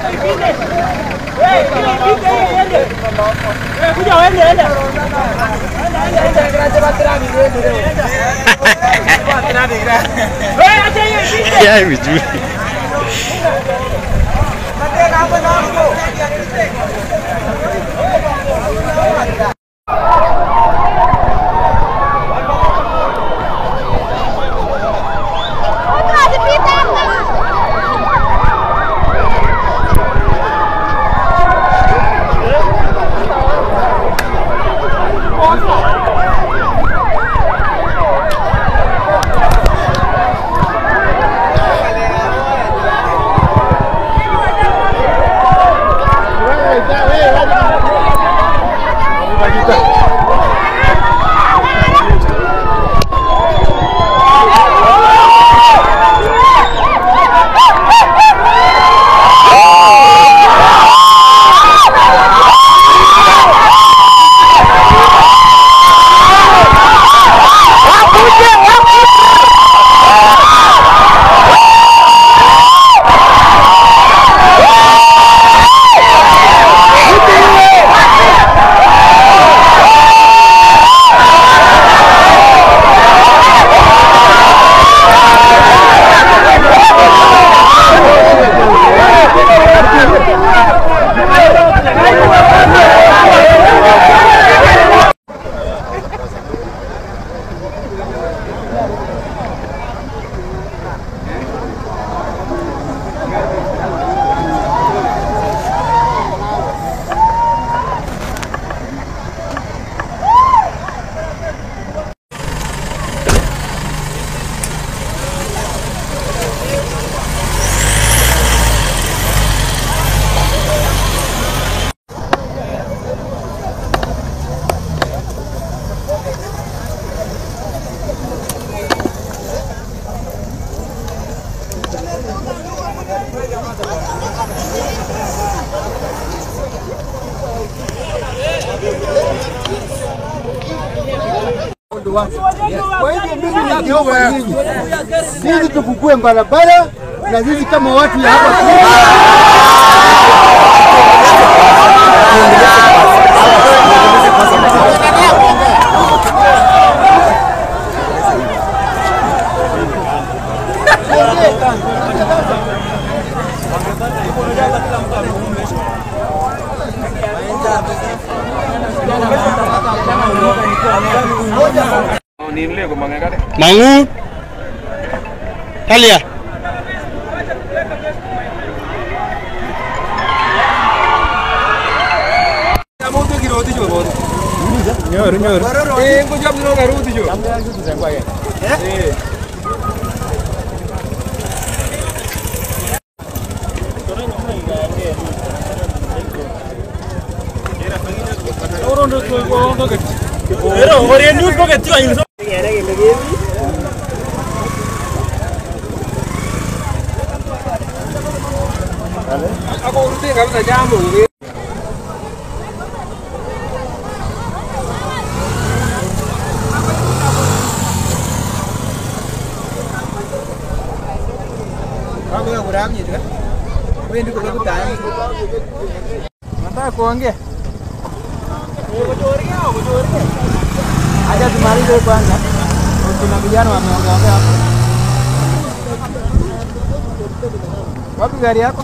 Yaani vizuri. Kwa hivyo mimi ningeomba nyinyi, sisi tukukue barabara na sisi kama watu ya hapa Mangu. Talia. Nataka kuongea. Acha tumalize kwanza. Kuna vijana wameongea hapo. Wapi gari yako?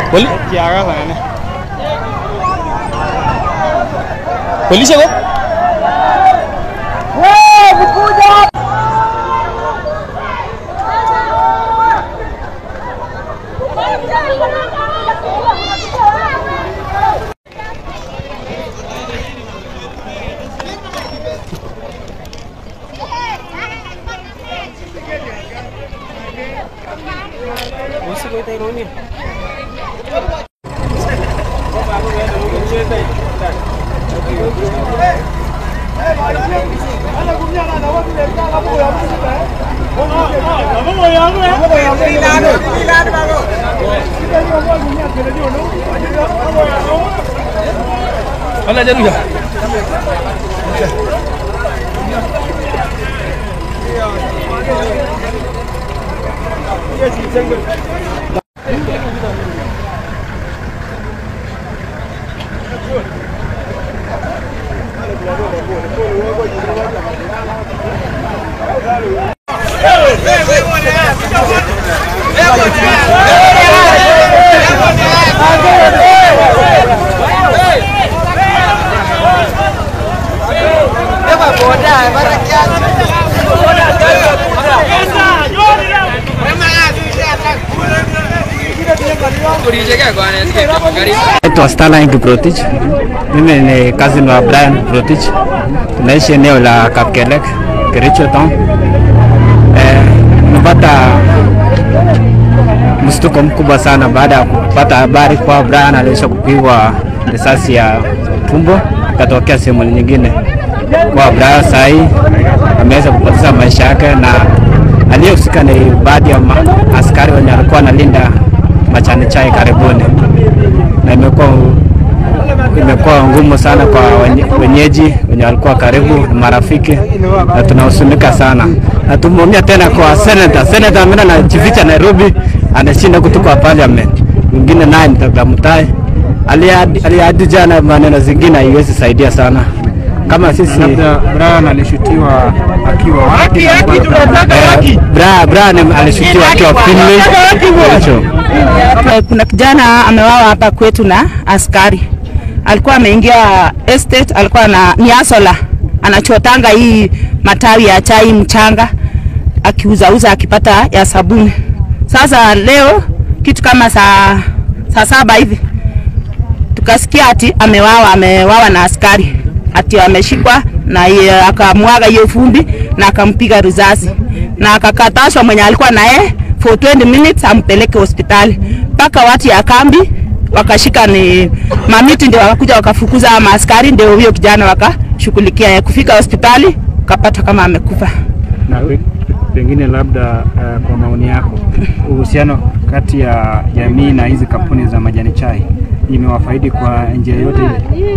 Poli kiaga sana. Polisi ko? Wala jaru ya. Naitwa Starline Kiprotich. Mimi ni cousin wa Brian Kiprotich. Tunaishi eneo la Kapkelek, Kericho town. Eh, nimepata mshtuko mkubwa sana baada ya kupata habari kwa Brian aliisha kupigwa risasi ya tumbo ikatokea sehemu nyingine. Kwa Brian saa hii ameweza kupoteza maisha yake na aliyehusika ni baadhi ya ma- askari wenye walikuwa wanalinda machani chai karibuni na imekuwa imekuwa ngumu sana kwa wenye- wenyeji wenye walikuwa karibu na marafiki, na tunahusunika sana, na tumeumia tena kwa senator. Senator ambaye anajificha Nairobi, anashinda kutoka parliament. Mwingine naye ni Dr. Mutai aliahidi aliahidi jana maneno zingine haiwezi saidia sana kama sisi Labda Brian alishutiwa akiwa wapi? eh, Bra, Brian alishutiwa akiwa Finley Kericho. kuna kijana amewawa hapa kwetu na askari alikuwa ameingia estate alikuwa na ni asola anachotanga hii matawi ya chai mchanga akiuzauza akipata ya sabuni sasa leo kitu kama saa saa saba hivi tukasikia ati amewawa amewawa na askari ati ameshikwa na ye- akamwaga hiyo vumbi na akampiga risasi na akakatashwa mwenye alikuwa naye for 20 minutes ampeleke hospitali mpaka watu ya kambi wakashika ni mamiti ndio wakakuja wakafukuza maaskari ndio huyo kijana wakashughulikia kufika hospitali ukapata kama amekufa Na pe- pengine labda uh, kwa maoni yako uhusiano kati ya jamii na hizi kampuni za majani chai imewafaidi kwa njia yote ile?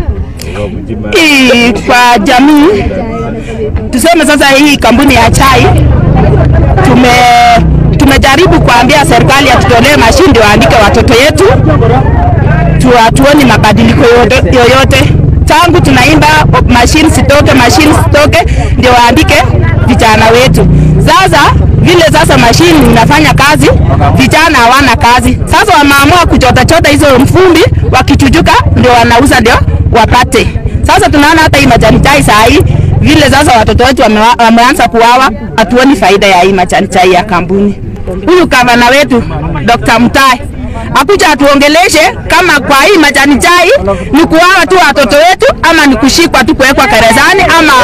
hii kwa jamii tuseme sasa hii kampuni ya chai tume tumejaribu kuambia serikali atutolee mashine ndio waandike watoto yetu tu, hatuoni mabadiliko yoyote, yoyote tangu tunaimba mashine sitoke mashine sitoke ndio waandike vijana wetu sasa vile sasa mashine inafanya kazi vijana hawana kazi sasa wameamua kuchotachota hizo mfumbi wakichujuka ndio wanauza ndio wapate sasa tunaona hata hii majani chai saa hii vile sasa watoto wetu wamewa- wameanza kuwawa hatuoni faida ya hii majani chai ya kampuni huyu gavana wetu Dr. Mutai akuja atuongeleshe kama kwa hii majani chai ni kuwawa tu watoto wetu ama ni kushikwa tu kuwekwa gerezani ama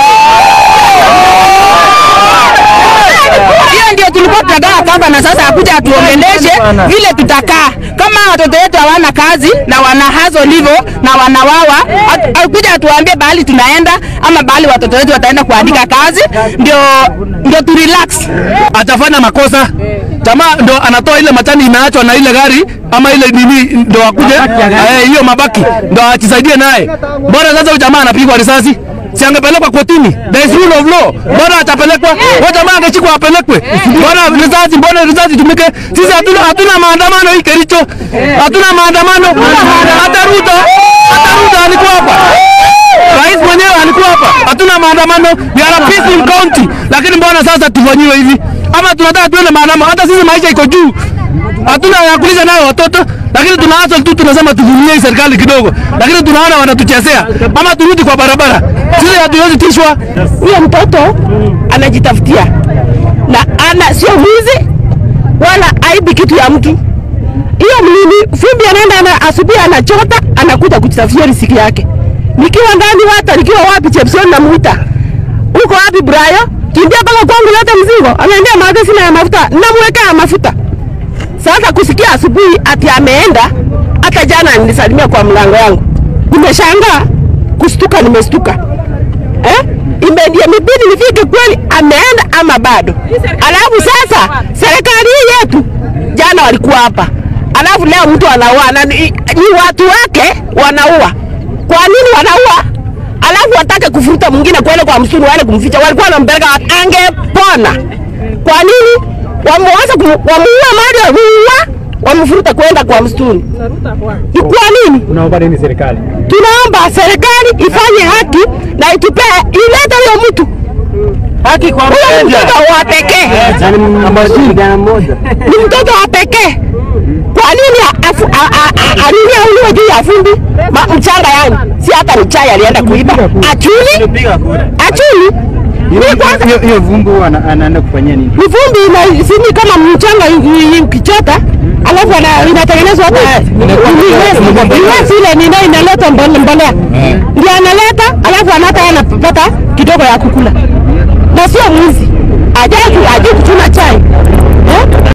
hiyo ndio tulikuwa tunagaa kamba na sasa akuja atuongeleshe vile tutakaa kama watoto wetu hawana kazi na wana hazo livo na wanawawa at- akuja atuambie bahali tunaenda ama bahali watoto wetu wataenda kuandika kazi ndio ndio tu relax atafanya makosa jamaa ndo anatoa ile matani imeachwa na ile gari ama ile nini ndo akuje eh, hiyo mabaki ndo ajisaidie naye. Bora sasa huyu jamaa anapigwa risasi si angepelekwa kotini, there is rule of law. Bora atapelekwa, huyo jamaa angechikwa apelekwe. Bora risasi, mbona risasi tumike? Sisi hatuna hatuna maandamano hii Kericho, hatuna maandamano. Hata Ruto, hata Ruto alikuwa hapa rais mwenyewe alikuwa hapa, hatuna maandamano, we are a peaceful county, lakini mbona sasa tufanyiwe hivi? Ama tunataka tuende maandamano? Hata sisi maisha iko juu, hatuna ya kulisha nayo watoto, lakini tunaanza tu tunasema tuvumilie hii serikali kidogo, lakini tunaona wanatuchezea, ama turudi kwa barabara. Sisi hatuwezi tishwa. huyo mtoto anajitafutia na ana sio mwizi wala aibi kitu ya mtu. Hiyo mlimi fumbi anaenda ana, asubuhi anachota anakuja kujitafutia riziki yake. Nikiwa ndani hata nikiwa wapi Chepson namuita. Uko wapi Brayo? Kimbia mpaka kwangu lete mzigo. Anaambia maadhi sina ya mafuta. Namwekea mafuta. Sasa kusikia asubuhi ati ameenda, hata jana nilisalimia kwa mlango yangu. Nimeshangaa kustuka, nimestuka eh? Imedia mibidi nifike kweli ameenda ama bado. Alafu sasa serikali hii yetu jana walikuwa hapa, alafu leo mtu anaua na ni, ni watu wake wanaua. Kwa nini wanaua? Alafu watake kufuruta mwingine kwenda kwa msituni waende kumficha, walikuwa wanampeleka angepona. Kwa nini wameanza wamuua mali wamuua, wamfuruta kwenda kwa msituni? Ni kwa nini? Unaomba nini serikali? tunaomba serikali ifanye haki na itupe ilete huyo mtu haki kwa huyo mtoto wa pekee ni mtoto wa pekee. Kwa nini afu- a- a- a- anini auliwe juu ya fundi Ma- mchanga? Yani si hata ni chai alienda kuiba, achuli achuli ni kwanza Hiyo hiyo vumbu ana- anaenda kufanyia nini? ni vumbi ina- sini kama mchanga i- i- ukichota alafu ana- inatengenezwa hata iwesi ile nina inaleta mbole- mbolea ndio analeta alafu anata anapata kidogo ya kukula na sio mwizi